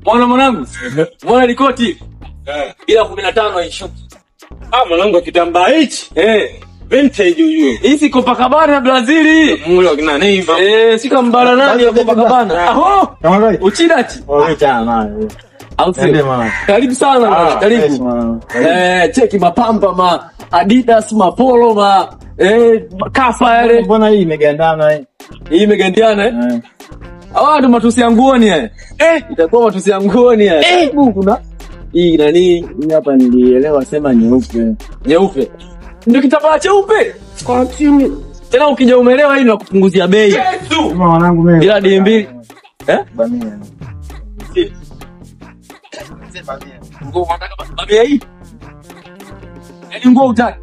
Mwana mwanangu. Mwana likoti. Ila 15 haishuki. Ah, mwanangu kitambaa hichi. Eh. Vintage huyo. Hii Copacabana Brazili. Mule wakina Neymar. Eh, si kambala nani ya Copacabana. Aho. Kama gani? Uchidachi. Wewe chana. Au Nende sio? mwana. Karibu sana bwana, karibu. Eh, cheki mapamba ma Adidas mapolo ma eh kafa yale. Mbona hii imegandana hii? Hii imegandiana eh. Eh. Hawa ndo matusi ya nguoni eh. Eh, itakuwa matusi ya nguoni eh. Eh, kuna hii nani Hii hapa nilielewa sema nyeupe. nyeupe. Ndio kitambaa cheupe. Tena ukija umeelewa hii na kupunguzia bei. Kama wanangu mimi. Ila dii mbili. Eh? Bamia. Nguo unataka ba- babia hii? Yaani nguo utaki.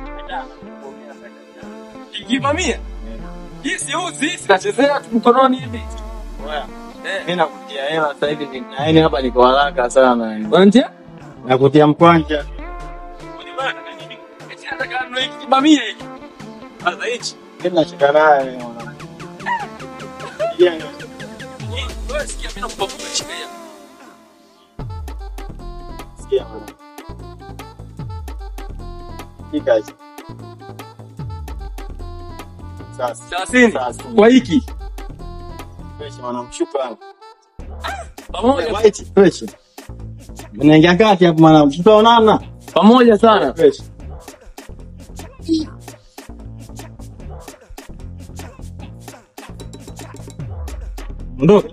Ikivamia. Hii si uzi, sinachezea tu mkononi hivi. Eh, Mimi nakutia hela sasa hivi ni- yaani hapa niko haraka sana. unanitia? Nakutia mkwanja. Unibana na nini? Eti nataka anunue hiki kibamia hiki. Sasa hichi. Mimi nashika naye mwanangu. Yeah. Hii, wewe sikia mimi nakupa buku shika hii. Sikia mwanangu. Shika hichi. Sasa. 30 Sasa. kwa hiki. Fresh mwanangu shukrani. Pamoja White fresh. Unaingia kati hapo mwanangu. Tutaonana. pamoja sana. Fresh. Ndio.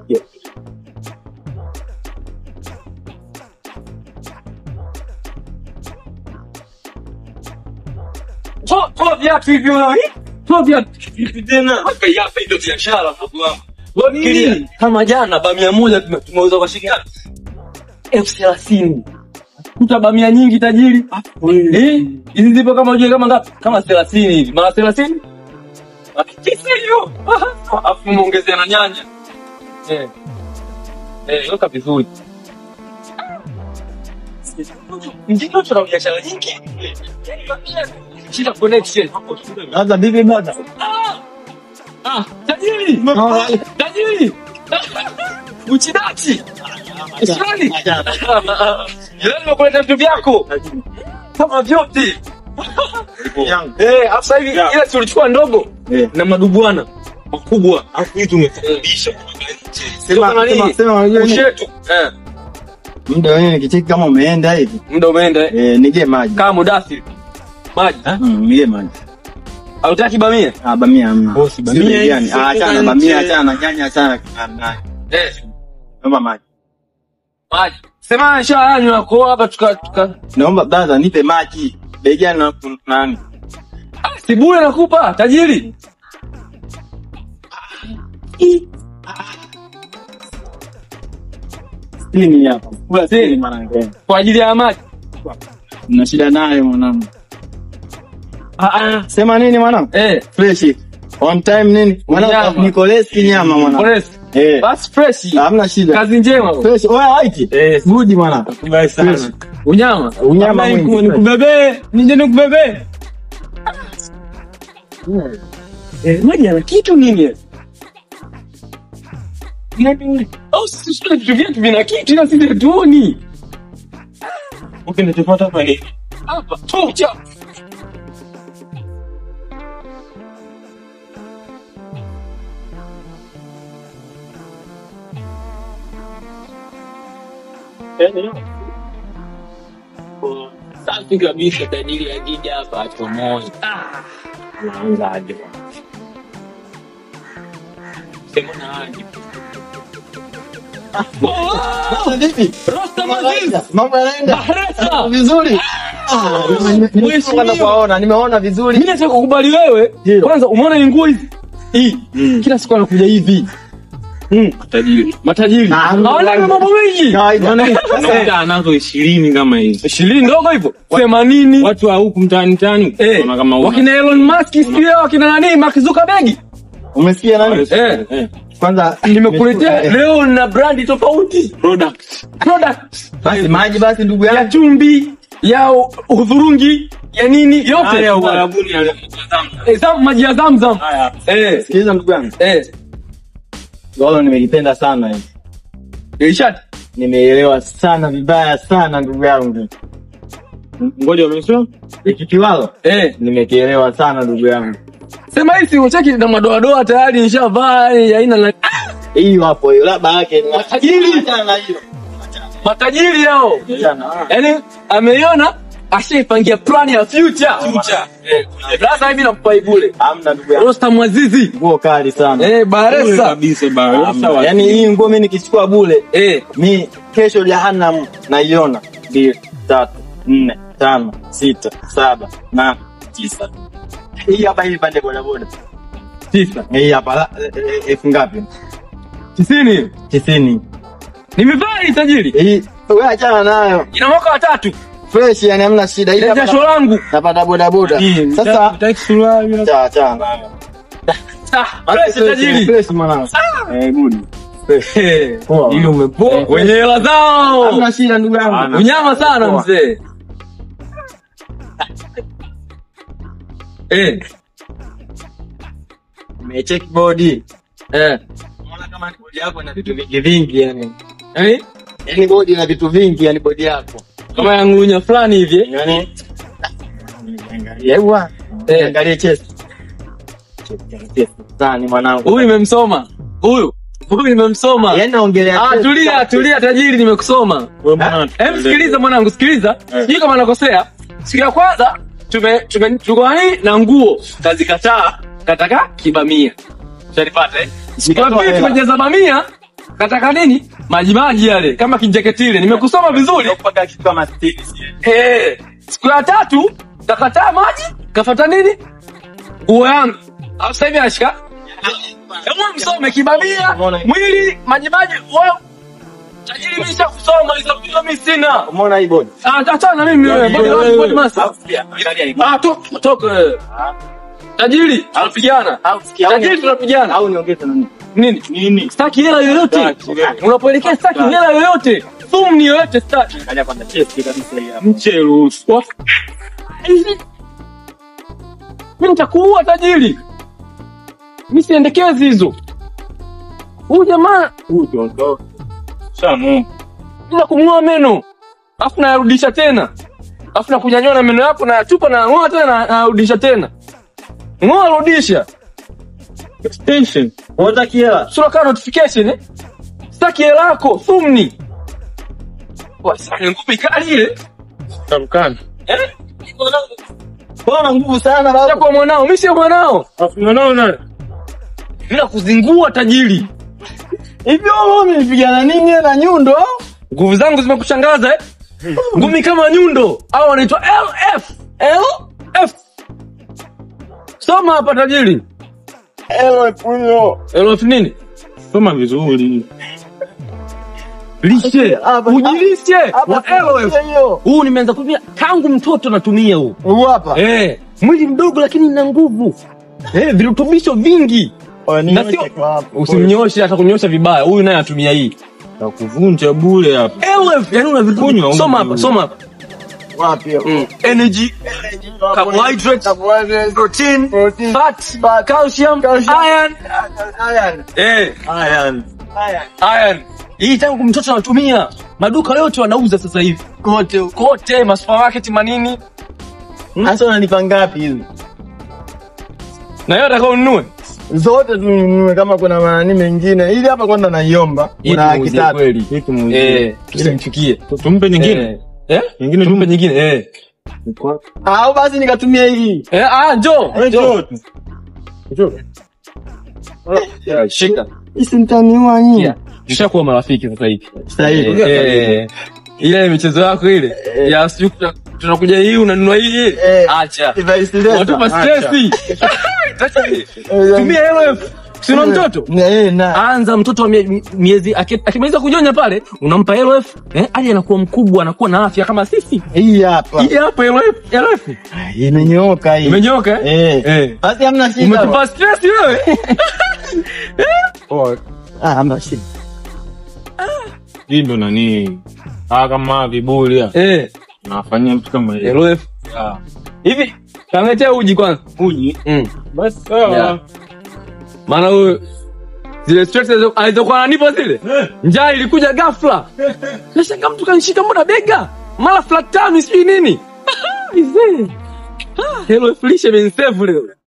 Toa toa viatu hivi wewe. Toa viatu. Tena. Haka hapa ndio biashara ndugu wangu. Wewe Fikiria. nini? Kama jana bamia moja tume- tumeuza kwa shilingi ngapi? elfu thelathini. Kuta bamia nyingi tajiri. Eh? Hizi zipo kama ujue kama ngapi? Kama thelathini hivi. Mara thelathini? Akitisa hiyo. Afu muongezea na nyanya. Eh. Eh, weka vizuri. Ndio tuna biashara nyingi. Yaani bamia. Shida connection. Sasa bibi bada. Ah, tajiri. Tajiri! Uchidachi! Ishani! Leo nimekuleta vitu vyako kama vyote. Yangu. Eh, afu sasa hivi Yeah. ile tulichukua ndogo Eh. na madubwana makubwa. Afu hii tumefundisha. Sio kama Sema nini? sema unajua nini? Ushetu. Eh, Muda wenyewe nikicheki kama umeenda hivi. muda umeenda eh. Eh, nige maji. Kama mudathiri. Maji. Mm, nige maji. Hautaki bamia? Ah, bamia hamna. Bosi, bamia Sio hizi gani? sio Ah, achana kutoka bamia, nje. achana nyanya, achana na Eh, Naomba maji. maji. Sema nishanywa kwa hapa tuka tuka. Naomba brother nipe maji. Bei gani na nani? Ah, si bure nakupa tajiri. Sitini hapa. Kula Sitini. sitini mwanangu. Kwa ajili ya maji. Na shida naye mwanangu. Ah ah. Sema nini mwanangu? Eh, Fresh. On time nini? Mwanangu Nyama. Nikolesi nyama mwanangu. Forest. Eh. Basi fresh. Hamna shida. Kazi njema. Fresh. Oya white. Eh, Good mwanangu. Kubaya sana. Fresh. unyama. Unyama Ama mwingi. nikubebee, nije nikubebee. Eh, maji yana kitu nini? Au sisi tuna vitu vyetu vina kitu ila sisi hatuoni. Ukinitupata hapa ni Hapa tocha. Safi kabisa tajiri akija hapa achomoe. Unaanza aje bwana. Sema na aje. Sasa vipi? Rostam Aziz. Mambo yanaenda Bahresa. vizuri. Ah, nime- nime- Mheshimiwa. nimetoka kuwaona, nimeona vizuri. Mimi nataka kukubali wewe. Ndio. Kwanza umeona hii nguo hizi? Hii. Kila siku anakuja hivi. Mm, matajiri. Matajiri. Ah, Hawana mambo mengi. Kawaida. Unakuta nazo ishirini kama hizi. Ishirini ndogo hivyo. Themanini. Watu wa huku mtaani mtaani Eh, wana kama una. wakina Elon Musk sijui hao wakina nani Mark Zuckerberg. Umesikia nani? Eh, Eh, Kwanza nimekuletea Eh, leo na brandi tofauti. product. Product basi maji basi ndugu ya yangu. chumvi, ya udhurungi, ya nini yote. Haya ya Uarabuni ya Zamzam. Eh, Zam maji ya Zamzam. Haya. Eh, Sikiliza ndugu yangu. eh. Golo nimelipenda sana hili. Ilishati. nimeelewa sana vibaya sana ndugu yangu. Ngoja umesema? Hiki kiwalo Eh, nimekielewa sana ndugu yangu. sema hii si ucheki na madoadoa tayari nishavaa yani aina na Hiyo hapo hiyo labda yake ni Matajiri. Achana na hiyo. matajiri hao. Achana. Yaani ameiona ashaipangia plan ya future. Future. Eh, sasa hivi nakupa ibule. Hamna ndugu yangu. Rostam Azizi. Nguo kali sana. Eh, Bure Baresa. kabisa bana. Hamna. Yaani hii nguo mimi nikichukua bure Eh, mi kesho jahannam naiona. Mbili, tatu, nne, tano, sita, saba, nane, tisa. Hii hapa hii pande bodaboda. tisa. Hii hapa la- eh, eh, elfu ngapi? Tisini. Tisini. Nimevaa hii tajiri. Hii wewe achana nayo. Ina mwaka watatu. Fresh yani hamna shida. Hii Ile hapa jasho langu. napata bodaboda. Sasa Utaki suruali? cha achana nayo. Ah, fresh tajiri. Fresh mwanangu. Eh, good. Eh, Poa. Ili umepoa kwenye hela zao. Hamna shida ndugu yangu. Hapana. Unyama sana mzee. Eh, Nimecheck body. eh. Unaona kama ni body yako ina vitu vingi vingi yani. Yaani Yaani body ina vitu vingi yani body yako. kama ya ngunya fulani hivi. eh. Yaani angalia hewa. Eh. Angalia chest. Chest sana mwanangu. Huyu nimemsoma. Huyu. Huyu nimemsoma. Yaani naongelea Ah, chest. tulia, tulia tajiri nimekusoma. Wewe mbona Hem, sikiliza mwanangu, sikiliza. Eh. Sijui kama nakosea. Siku ya kwanza tume tume tulikuwa hii na nguo kazikataa kataka kibamia. Ushanipata eh? Siku ya Nikatoa pili hela. tumejaza bamia kataka nini? Maji maji yale kama kinjeketile. Nimekusoma vizuri. mpaka kitu kama 60. Eh. Siku ya tatu kakataa maji, kafuata nini? Nguo yangu. Au sasa hivi anashika Hebu msome kibamia, mwili, maji maji, wewe tajiri mimi kusoma hizo vitu mimi sina. Umeona hii body? Ah, achana na mimi wewe. Body body body master. Angalia hii. Ah, to toka wewe. Tajiri, tunapigana. Au sikia Tajiri tunapigana. au niongeze na nini? Nini? Nini? Staki hela yoyote. Staki, wewe. Unapoelekea staki hela yoyote. Thumni yoyote staki. Angalia kwanza chest kabisa hii hapa. Mche ruhusu. Wa- Hivi. Mimi nitakuua tajiri. Mimi siendekezi hizo. Huyu jamaa Shamu. bila kumng'oa meno alafu nayarudisha tena alafu nakunyanyua na meno yako nayatupa nayang'oa tena na- nayarudisha tena ng'oa rudisha Extension. Unataka hela? sura kaa notification eh? sitaki hela yako thumni Wa, sasa ni ngumi kali ile Tamkana. eh? Bwana nguvu sana baba. kwa mwanao mimi sio mwanao Afu unaona? bila kuzingua tajiri Hivyo wewe umepigana nini na nyundo? nguvu zangu zimekushangaza eh? ngumi kama nyundo au wanaitwa lf lf soma hapa tajiri Elo punyo. lf nini Soma vizuri. lishe Hapa- ujilishe wa Hapa LOF. hiyo. huu nimeanza kutumia tangu mtoto natumia huu Huu hapa. eh, mwili mdogo lakini na nguvu eh, virutubisho vingi Oya, na niweke sio kwa hapo. usimnyoshe hata kunyosha vibaya huyu naye atumia hii Takuvunja bure hapa. LF, yani una virutubisho Kunywa, soma huyu. hapa soma hapa Wapi hiyo? mm. energy carbohydrates Carbohydrates. protein Protein. fat calcium Calcium. iron Iron. eh Iron. Iron. iron hii tangu mtoto anatumia maduka yote wanauza sasa hivi Kote huko. kote masupermarket manini Sasa unanipa ngapi hizi? na yote atakao ununue Zote tununue kama kuna maani mengine. Ili hapa kwanza naiomba. Kuna laki tatu. kweli Hiki muuzie. eh tusimchukie Tumpe nyingine. eh Nyingine tumpe tumpe. nyingine eh Au basi nikatumia hii. eh ah njoo Eh, njoo njoo. shika Isi mtaniua nyinyi. yeah. tushakuwa marafiki sasa hivi Sasa hivi. Eh, ile michezo yako ile ya siku tuna- tunakuja hii unanunua hii Eh. acha Device leta. watupa Acha. stress Eh, tumia LF sina mtoto Na yeye na. anza mtoto wa mie- miezi aki- akimaliza kunyonya pale unampa LF eh hadi anakuwa mkubwa anakuwa na afya kama sisi Hii hapa. hii hapa LF LF Imenyooka hii. imenyoka eh Eh. eh Basi hamna shida. umetupa stress wewe Ah, hamna shida. Hii ndo nani? Ah, kama viburi ya. eh Nafanyia mtu kama hiyo. LF hivi kaletea uji kwanza Uji. mm. Basi sawa. Yeah. maana huyu zile stress alizo- alizokuwa ananipa zile, njaa ilikuja ghafla. Nashangaa mtu kanishika mbona bega, mara flat tummy sijui nini. Mzee. Ah, Hello Felicia imenisave leo.